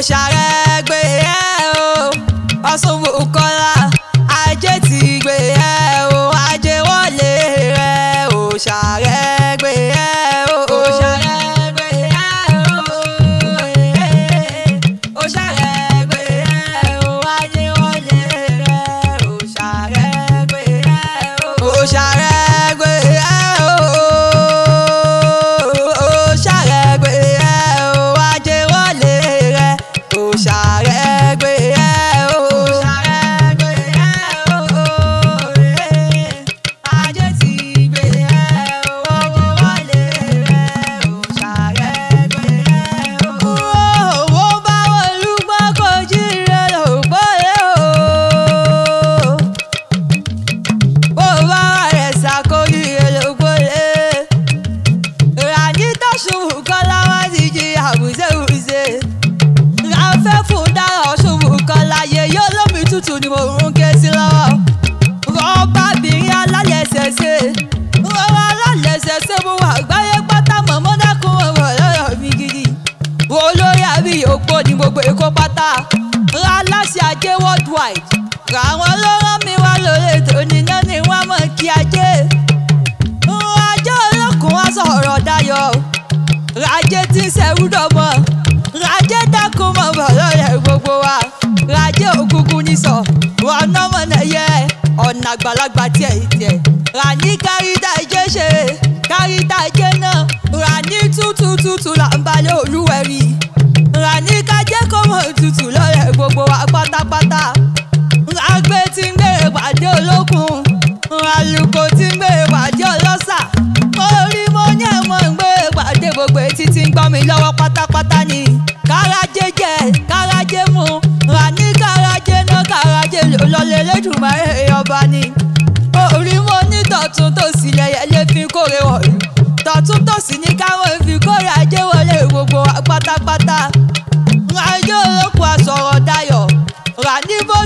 òṣàrẹ́ gbé ẹ o Ọ̀ṣun Bùkọ́lá ajé ti gbé ẹ o ajé wọlé rẹ òṣàrẹ́ gbé ẹ o òṣàrẹ́ gbé ẹ o òṣàrẹ́ gbé ẹ o ajé wọlé rẹ òṣàrẹ́ gbé ẹ o òṣàrẹ́ gbé ẹ o òṣàrẹ́ gbé ẹ o ajé wọlé rẹ òṣàrẹ́ gbé ẹ o òṣàrẹ́ gbé ẹ o ajé ti gbé ẹ o owó wọlé rẹ òṣàrẹ́ gbé ẹ o. owó bá wọlúgbọ́ kò jí rẹ lòpọ̀lẹ́ o bó bá wà rẹ̀ ṣàkóyí elógbólé. Ràní tó ṣubú kọ́lá wá ti jí àbùsẹ̀wùsẹ̀. Ràfẹ́ fún dáhọ̀ ṣubú kọ́lá yẹ yóò lómi tútù ni mo ń ké sí lọ́wọ́. Rọ́bà bìnrin alálẹ̀ṣẹ̀ṣẹ̀. Rọ́bà alálẹ̀ṣẹ̀ṣẹ̀ mo wà gbáyé pátá mọ̀mọ́ dákun ọ̀rọ̀ lọ́rọ̀ mi gidi. Olórí àbí òpó ni gbogbo èkó pátá. Ra láṣẹ ajé worldwide. Ràwọn ló rán mi wá lórí ètò níná ni wọ́n mọ̀ kí ajé. Ajé olókùn wá sọ̀rọ̀ dayọ̀. Rajé tí ń ṣẹ̀rú dọ̀mọ́. Rajé dákun mọ̀ bọ̀ lọ́rẹ̀ gbogbo wa. Rajé òkùnkùn ní sọ. Ọ̀nà mọ̀nà yẹ ọ̀nà àgbàlagbà tiẹ̀ tiẹ̀. Ràní káríta ìjẹ́ ṣe. Káríta ìjẹ́ náà. Ràní tútù tútù là ń balẹ̀ olúwẹ̀rí. Ràní kájẹ́ kó mọ̀ tútù lọ́rẹ̀ gbogbo wa pátápátá àgbẹ̀ tí ń gbèrè pàdé olókun àlùkò tí ń gbèrè pàdé ọlọ́sà orí mo ní ẹ̀mọ́ ń gbèrè pàdé gbogbo etí tí ń gbọ́ mi lọ́wọ́ pátápátá ni kárajé jẹ kárajé mu rà ní kárajé náà kárajé lọlẹ̀ lẹ́dùnmáyé ọba ni orí mo ní tọ̀tún tòsì lẹ́yẹ lé fi kórè wọ̀lú tọ̀tún tòsì ní káwọn fi kórè ajé wọlé gbogbo wa pátápátá ajé olókun àsọ̀rọ̀ dayọ̀ rà ní bó